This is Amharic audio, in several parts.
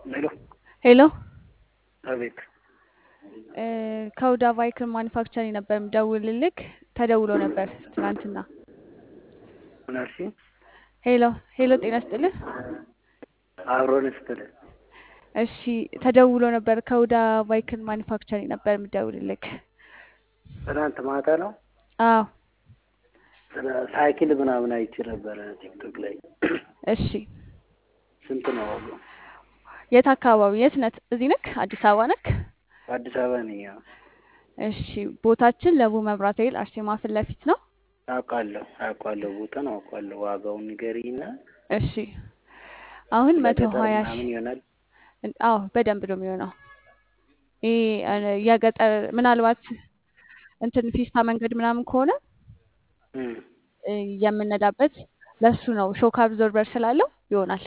ሄሎ ሄሎ አቤት እ ከሁዳ ቫይክል ማኒፋክቸሪንግ ነበር የምደውልልክ። ተደውሎ ነበር ትናንትና። ምን አልሽኝ? ሄሎ ሄሎ፣ ጤና ይስጥልህ። አብሮን ስትል እሺ፣ ተደውሎ ነበር ከሁዳ ቫይክል ማኒፋክቸሪንግ ነበር የምደውልልክ። ትናንት ማታ ነው። አዎ፣ ስለ ሳይክል ምናምን አይቼ ነበረ ቲክቶክ ላይ። እሺ። ስንት ነው ዋጋው? የት አካባቢ? የት ነህ? እዚህ ነክ? አዲስ አበባ ነክ? አዲስ አበባ ነኝ። አዎ። እሺ፣ ቦታችን ለቡ መብራት ኃይል አርሴማ ፊት ለፊት ነው። አውቃለሁ አውቃለሁ፣ ቦታን አውቃለሁ። ዋጋውን ንገሪኝና እሺ፣ አሁን መቶ ለገጠር ሀያ ምናምን ሺህ ይሆናል። አዎ በደንብ ነው የሚሆነው። ይሄ እ የገጠር ምናልባት እንትን ፊስታ መንገድ ምናምን ከሆነ እም፣ እ የምነዳበት ለሱ ነው። ሾክ አብዞርበር ስላለው ይሆናል።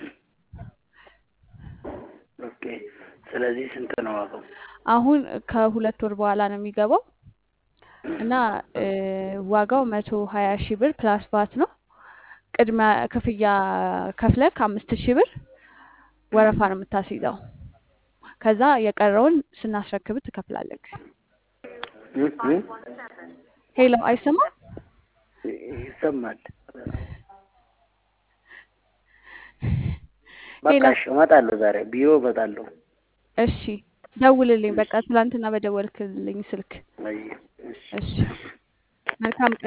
ኦኬ። ስለዚህ ስንት ነው ዋጋው? አሁን ከሁለት ወር በኋላ ነው የሚገባው እና እ ዋጋው መቶ ሀያ ሺህ ብር ፕላስ ቫት ነው። ቅድመ ክፍያ ከፍለህ ከአምስት ሺህ ብር ወረፋ ነው የምታስይዘው። ከዛ የቀረውን ስናስረክብ ትከፍላለህ። እም፣ እም፣ ሄሎ አይሰማም? ይሰማል። በቃ ሄሎ እሺ፣ እመጣለሁ ዛሬ ቢሮ እመጣለሁ። እሺ ደውልልኝ። በቃ ትላንትና በደወልክልኝ ስልክ። አይ፣ እሺ። እሺ መልካም ቀን